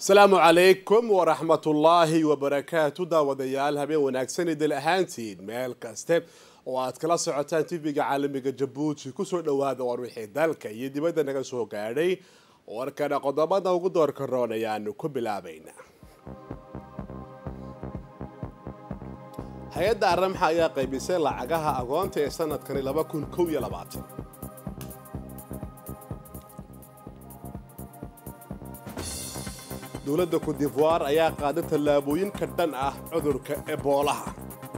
asalaamu calaykum waraxmatullaahi wabarakaatu daawadayaal habeen wanaagsan idil ahaantiin meel kaste oo aad kala socotaan tv-ga caalamiga jabuuti kusoo dhawaada war wixii dalka iyo dibadda naga soo gaadhay warkana qodobada ugu doorka roon ayaanu ku bilaabayna hay-adda aramxa ayaa qaybisay lacagaha agoonta ee sanadkani laba kun kow iyo labaatan dowladda kudivoir ayaa qaaday tallaabooyin ka dhan ah cudurka eboolaha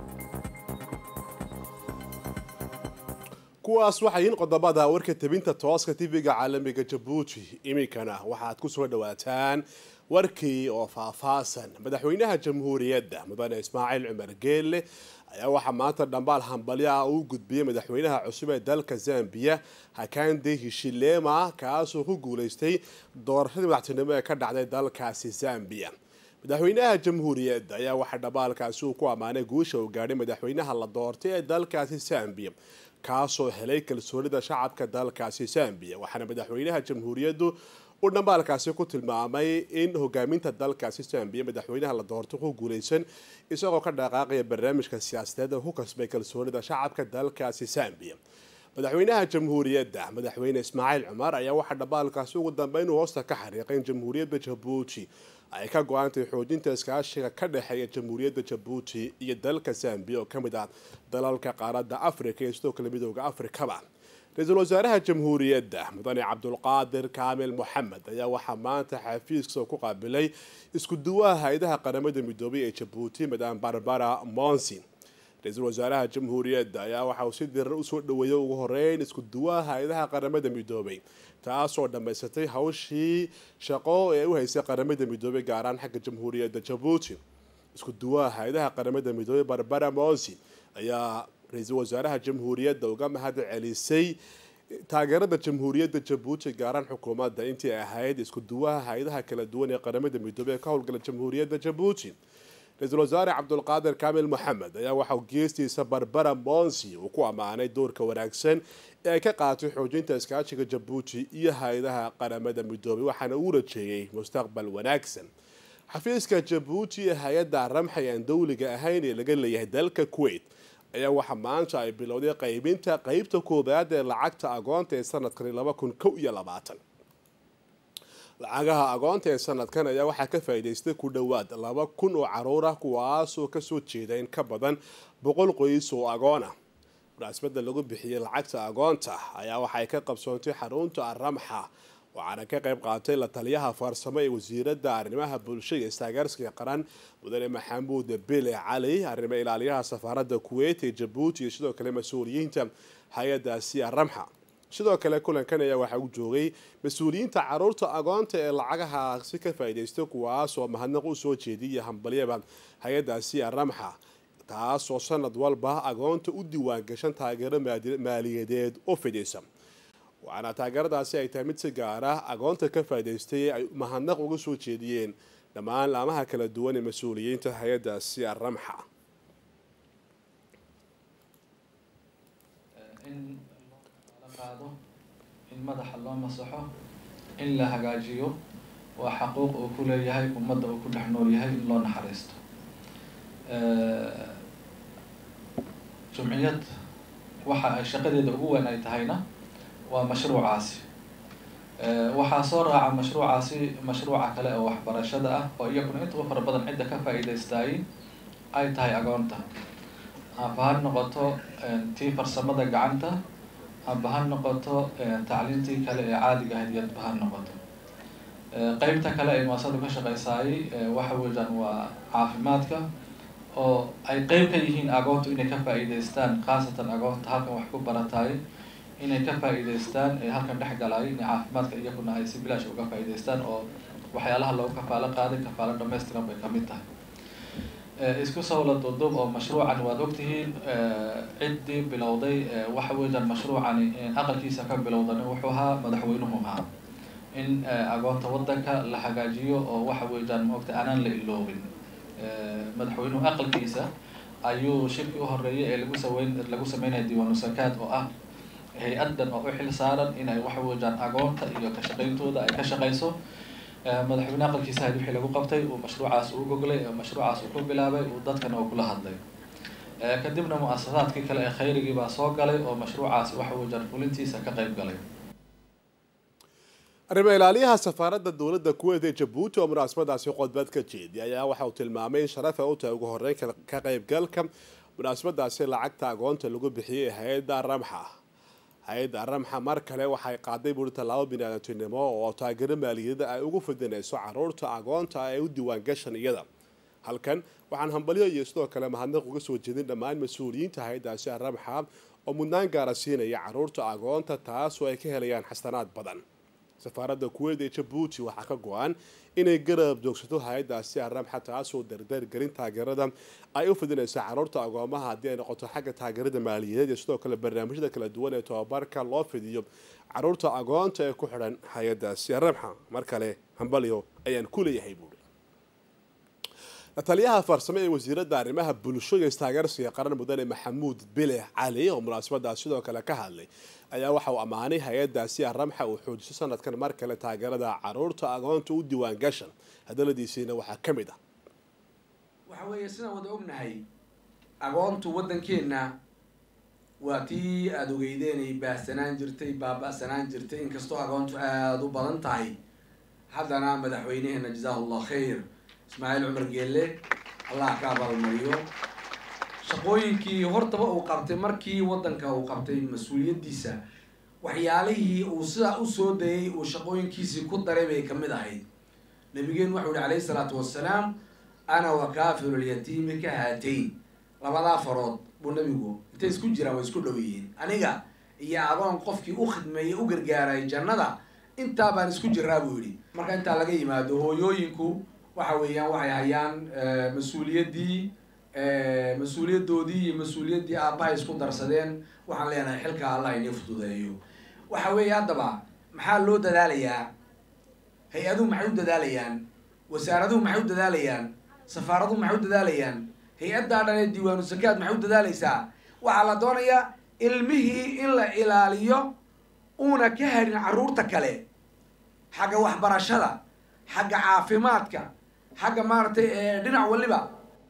kuwaas waxay yihiin qodobada warka tebinta tooska tv-ga caalamiga jabuuti iminkana waxaad ku soo dhawaataan warkii oo faahfaasan madaxweynaha jamhuuriyadda mudane ismaaciil cumar geelle ayaa waxaa maanta dhambaal hambalyo ah uu gudbiyey madaxweynaha cusub ee dalka zambiya hakande hishilema kaasoo ku guulaystay doorashadii madaxtinimo ee ka dhacday dalkaasi zambiya madaxweynaha jamhuuriyadda ayaa waxaa dhabaalkaasi uu ku ammaanay guusha uu gaadhay madaxweynaha la doortay ee dalkaasi zambiya kaasoo helay kalsoonida shacabka dalkaasi zambiya waxaana madaxweynaha jamhuuriyaddu uu dhambaalkaasi ku tilmaamay in hogaaminta dalkaasi zambiya madaxweynaha la doorto ku guulaysan isagoo ka dhaqaaqaya barnaamijka siyaasadeed ku kasbay kalsoonida shacabka dalkaasi zambiya madaxweynaha jamhuuriyadda madaxweyne ismaaciil cumar ayaa waxaa dhambaalkaasi ugu dambeyn uu hoosta ka xariiqay in jamhuuriyadda jabuuti ay ka go-aantay xoojinta iskaashiga ka dhexeeya jamhuuriyadda jabuuti iyo dalka zambiya oo ka mid ah dalalka qaaradda afrika iyo sidoo kale midooda afrikaba ra-iisul wasaaraha jamhuuriyadda mudane cabdulqaadir kaamil moxamed ayaa waxaa maanta xafiiska ku qaabilay isku duwaha hay-adaha qaramada midoobay ee jabuuti madam barbara monsi ra-iisul wasaaraha jamhuuriyadda ayaa waxa uu si diran usoo dhaweeyay ugu horeyn isku duwaha hay-adaha qaramada midoobay taasoo dhammaysatay hawshii shaqo ee u haysay qaramada midoobay gaaraan xagga jamhuuriyadda jabuuti isku duwaha hay-adaha qaramada midoobay barbara monsi ayaa ra-iisul wasaaraha jamhuuriyadda uga mahad celisay taageerada jamhuuriyadda jabuuti gaaraan xukuumadda intii ahayd isku duwaha hay-adaha kala duwan ee qaramada midoobey ee ka howlgala jamhuuriyadda jabuuti ra-iisul wasaare cabdulqaadir kaamil moxamed ayaa waxauu geestiisa barbara monsi uu ku ammaanay doorka wanaagsan ee ay ka qaatay xoojinta iskaashiga jabuuti iyo hay-adaha qaramada midoobey waxaana uu rajeeyey mustaqbal wanaagsan xafiiska jabuuti ee hay-adda ramxay aan dowliga ahayn ee laga leeyahay dalka kuwait ayaa waxaa maanta ay bilowday qaybinta qeybta koobaad ee lacagta agoonta ee sanadkani laba kun kow iyo labaatan lacagaha agoonta ee sanadkan ayaa waxaa ka faa'iidaystay ku dhowaad laba kun oo caruur ah kuwaasoo kasoo jeeda in ka badan boqol qoys oo agoona munaasabada lagu bixiyey lacagta agoonta ayaa waxay ka qabsoontay xarunta aramxa waxaana ka qayb qaatay la taliyaha farsamo ee wasiiradda arrimaha bulshada iyo istaageersiga qaran mudane maxamuud bile cali arrimo ilaaliyaha safaaradda kuwait ee jabuuti iyo sidoo kale mas-uuliyiinta hay-adaasi aramxa sidoo kale kulankan ayaa waxaa u joogay mas-uuliyiinta caruurta agoonta ee lacagahaasi ka faa'iidaystay kuwaasoo mahadnaq u soo jeediyay hambalyaba hay-adaasi aramxa taasoo sanad walba agoonta u diiwaangashan taageero maaliyadeed oo fidaysa waxaana taageeradaasi ay tahay mid si gaara agoonta ka faa'idaystay ay mahadnaq uga soo jeediyeen dhammaan laamaha kala duwan ee mas-uuliyiinta hay-adaasi aramxa in la qaado in madaxa loo masaxo in la hagaajiyo waa xaquuq uu ku leeyahay ummadda uu ku dhex nool yahay in loo naxariisto jumciyad waxa ay shaqadeeda ugu weyn ay tahayna waa mashruucaasi waxaa soo raaca mashruucaasi mashruuca kale oo waxbarashada ah oo iyaguna inta u fara badan cidda ka faa'iidaystaay ay tahay agoonta amba ha noqoto tii farsamada gacanta amba ha noqoto tacliintii kale ee caadiga ahayd yadba ha noqoto qeybta kale ay muasadu ka shaqeysaayey waxa weeyaan waa caafimaadka oo ay qeyb ka yihiin agoontu inay ka faa'iidaystaan khaasatan agoonta halkan wax ku barataay inay ka faa'iidaystaan ee halkan dhex galaay in caafimaadka iyaguna ay si bilaash uga faa'iidaystaan oo waxyaalaha loogu kafaalo qaaday kafaalo dhamaystiran bay kamid tahay isku sawla duduub oo mashruucan waad ogtihiin ciddii bilowday waxa weeyaan mashruucani aqalkiisa ka bilowdan wuxuu ahaa madaxweynuhu ahaa in agoonta wadanka la hagaajiyo oo waxa weeyaan maogta aanaan la iloobin madaxweynuhu aqalkiisa ayuu shirkii uhoreeyay ee lagu saweyn lagu sameynaya diiwaanu sakaad oo ah hay-addan oo u xil saaran inay waxa weeyaan agoonta iyo ka shaqayntooda ay ka shaqayso madaxweyne aqalkiisa ahayd wixii lagu qabtay uu mashruucaas uu goglay mashruucaas uu ku bilaabay uu dadkana uu kula hadlay kadibna mu-asasaadkii kale ee khayrigii baa soo galay oo mashruucaas waxa uu jarfulintiisa ka qayb galay arrimo ilaaliyaha safaaradda dowladda kuweyt ee jabuuti oo munaasabadaasi khudbad ka jeediya ayaa waxa uu tilmaamay in sharafa u tahay ugu horeyn ka qaybgalka munaasabadaasi lacagta agoonta lagu bixiyey hay-adda ramxa hay-adda ramxa mar kale waxay qaaday buuri tallaabo biniaadantinimo oo taageero maaliyada ay ugu fidinayso caruurta agoonta ee u diiwaangashan iyada halkan waxaan hambalyo iyo sidoo kale mahadnaq uga soo jeedin dhammaan mas-uuliyiinta hay-addaasi ramxa oo mudnaan gaara siinaya caruurta agoonta taas oo ay ka helayaan xasanaad badan safaaradda kuweyt ee jabuuti waxaa ka go-an inay garab joogsato hay-addaasi aramxa taasoo dardargelin taageerada ay u fidinayso caruurta agoomaha haddii ay noqoto xagga taageerada maaliyadeed iyo sidoo kale barnaamijyada kala duwan ee tobabarka loo fidiyo caruurta agoonta ee ku xidhan hay-addaasi aramxa mar kale hambalyo ayaan ku leeyahay buuri lataliyaha farsamo ee wasiiradda arrimaha bulsho iyo istaageersiga qaran mudane maxamuud bile cali oo munaasabadaas sidoo kale ka hadlay ayaa waxa uu ammaanay hay-addaasi aramxa uu xoojiso sanadkan mar kale taageerada caruurta agoonta u diiwaan gashan hadaladiisiina waxaa ka mid ah waxa weeye sidaan wada ognahay agoontu waddankeenna waa tii aada ogeydeen ay baahsanaan jirtay baaba-sanaan jirtay inkastoo agoontu aada u badan tahay haddana madaxweyneheena jazaahu llah khayr ismaaciil cumar geelle allah ka abaalmariyo shaqooyinkii hortaba uu qabtay markii waddanka uu qabtay mas-uuliyaddiisa waxyaalihii uu sidaa usoo dayay uu shaqooyinkiisii ku daray bay kamid ahayd nabigeenu waxau yihi calayhi salaatu wassalaam ana wa kaafiru lyatiimi ka haatayn labadaa farood buu nabigu intay isku jiraan way isku dhow yihiin aniga iyo adoon qofkii u khidmeeyey u gargaaray jannada intaa baan isku jiraa buu yidhi marka intaa laga yimaado hooyooyinku waxa weeyaan waxay hayaan mas-uuliyaddii mas-uuliyaddoodii iyo mas-uuliyaddii aabbahay isku darsadeen waxaan leenahay xilka allah inii fududeeyo waxa weeye haddaba maxaa loo dadaalayaa hay-aduhu maxay u dadaalayaan wasaaraduhu maxay u dadaalayaan safaaraduhu maxay u dadaalayaan hay-addaa dhan ee diiwaanu sakaad maxay u dadaalaysaa waxaa la doonayaa ilmihii in la ilaaliyo uuna ka hadhin carruurta kale xagga waxbarashada xagga caafimaadka xagga maaragtay dhinac waliba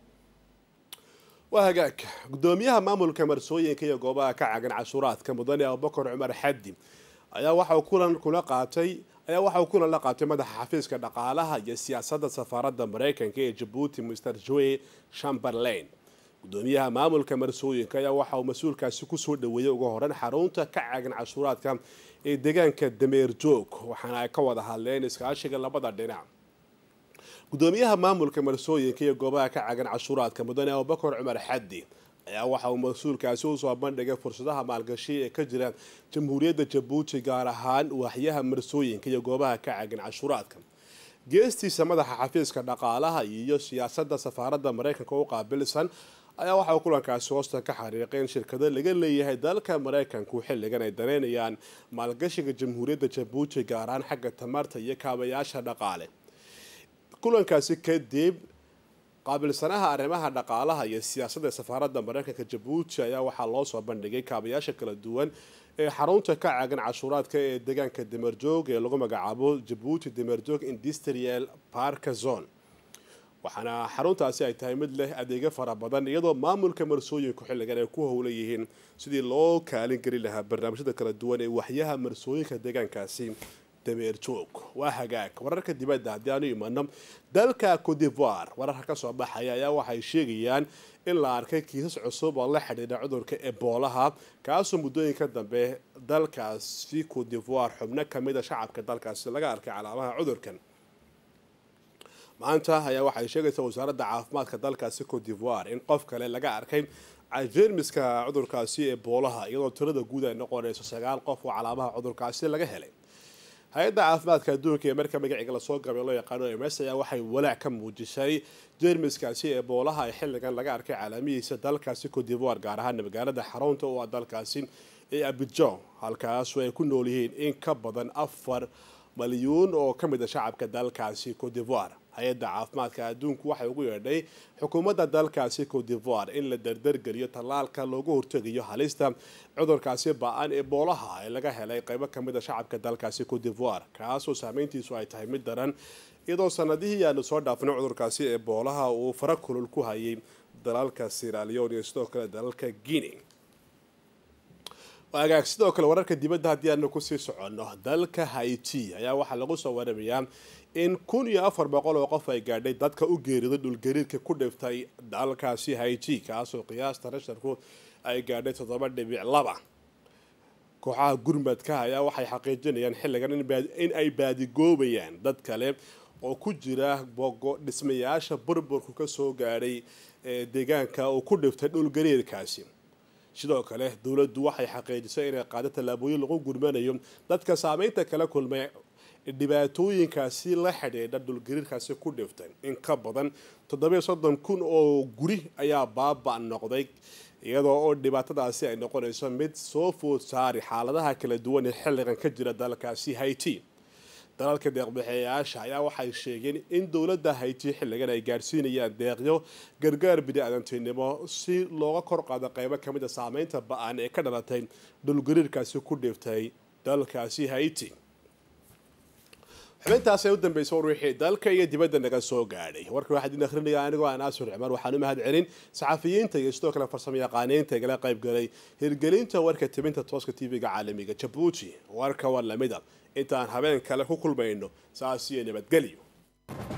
waa hagaag gudoomiyaha maamulka marsooyinka iyo goobaha ka cagan cashuuraadka mudane abubakar cumar xadi ayaa waxauu kulan kula qaatay ayaa waxa uu kulan la qaatay madaxa xafiiska dhaqaalaha iyo siyaasadda safaaradda mareykanka ee jabuuti mr joe chamberlain gudoomiyaha maamulka marsooyinka ayaa waxa uu mas-uulkaasi kusoo dhaweeyey uga horeyn xarunta ka cagan cashuuraadka ee deegaanka dameer joog waxaana ay ka wada hadleen iskaashiga labada dhinac gudoomiyaha maamulka marsooyinka iyo goobaha ka cagan cashuuraadka mudane abubakar cumar xadi ayaa waxa uu mas-uulkaasi usoo bandhigay fursadaha maalgashi ee ka jira jamhuuriyadda jabuuti gaar ahaan waaxyaha marsooyinka iyo goobaha ka cagan cashuuraadka geestiisa madaxa xafiiska dhaqaalaha iyo siyaasadda safaaradda mareykanka u qaabilsan ayaa waxa uu kulankaasi hoosta ka xariiqay in shirkado laga leeyahay dalka mareykanku xilligan ay daneynayaan maalgashiga jamhuuriyadda jabuuti gaar ahaan xagga tamarta iyo kaabayaasha dhaqaale kulankaasi kadib qaabilsanaha arrimaha dhaqaalaha iyo siyaasadda safaaradda mareykanka jabuuti ayaa waxaa loo soo bandhigay kaabayaasha kala duwan ee xarunta ka caagan cashuuraadka ee deegaanka damerjoog ee lagu magacaabo jabuuti damerjoog industrial parka zone waxaana xaruntaasi ay tahay mid leh adeegyo fara badan iyadoo maamulka marsooyinku xilligan ay ku howlan yihiin sidii loo kaalin geli lahaa barnaamijyada kala duwan ee waxyaha marsooyinka deegaankaasi dameerjoog waa hagaag wararka dibadda haddii aanu imano dalka codivoire wararka kasoo baxaya ayaa waxay sheegayaan in la arkay kiisas cusub oo la xidhiidha cudurka eboolaha kaasoo muddooyinka dambe dalkaasi codivoire xubno kamida shacabka dalkaasi laga arkay calaamaha cudurkan maanta ayaa waxay sheegaysaa wasaaradda caafimaadka dalkaasi codivoire in qof kale laga arkay jeermiska cudurkaasi eboolaha iyadoo tirada guud ay noqonayso sagaal qof oo calaamaha cudurkaasi laga helay hay-adda caafimaadka adduunka ee marka magaciga lasoo gabay loo yaqaano ms ayaa waxay walaac ka muujisay jeermiskaasi eboolaha ee xilligan laga arkay calaamihiisa dalkaasi codivoire gaar ahaan magaalada xarunta oo ah dalkaasi ee abijon halkaasu ay ku nool yihiin in ka badan afar malyuun oo ka mid a shacabka dalkaasi codivoire hay-adda caafimaadka adduunku waxay ugu yeedhay xukuumadda dalkaasi cote divoire in la dardargeliyo tallaalka loogu hortegayo halista cudurkaasi ba-an ee boolaha ee laga helay qeybo kamid a shacabka dalkaasi cote divoire kaasoo saameyntiisu ay tahay mid daran iyadoo sanadihii aanu soo dhaafnay cudurkaasi ee boolaha uu fara kulul ku hayay dalalka siralion iyo sidoo kale dalalka guinea agaag sidoo kale wararka dibadda haddii aanu kusii soconno dalka haiti ayaa waxaa lagu soo waramayaa in kun iyo afar boqol oo qof ay gaadhay dadka u geeriday dhulgariirka ku dhiftay dalkaasi haiti kaasoo qiyaasta rasharku ay gaadhay toddoba dhibic laba kooxaha gurmadka ayaa waxay xaqiijinayaan xilligan in ay baadigoobayaan dad kale oo ku jira bogo dhismayaasha burburku kasoo gaadhay deegaanka uu ku dhiftay dhulgariirkaasi sidoo kale dowladdu waxay xaqiijisay inay qaado tallaabooyin lagu gurmanayo dadka saameynta kala kulmay dhibaatooyinkaasi la xidhiidha dhulgariirkaasi ku dhiftay in ka badan toddobiyo soddon kun oo guri ayaa baaba noqday iyadoo oo dhibaatadaasi ay noqonayso mid soo food saari xaaladaha kala duwan ee xilligan ka jira dalkaasi haiti dalalka deeqbixeeyaasha ayaa waxay sheegeen in dowladda hayti xilligan ay gaadhsiinayaan deeqyo gargaar bini-aadantinimo si looga kor qaado qeybo kamid a saameynta ba-an ee ka dhalatay dhulgariirkaasi ku dhiftay dalkaasi hayti xubintaas ay u dambeysay war wixii dalka iyo dibadda naga soo gaadhay warka waxaa idin akhrinaya anigoo aan aasur cumar waxaan u mahad celin saxafiyiinta iyo sidoo kale farsamo yaqaaniinta igala qayb galay hirgelinta warka tibinta tooska tv-ga caalamiga jabuuti warka war lamida intaan habeen kale ku kulmayno saas iyo nabadgelyo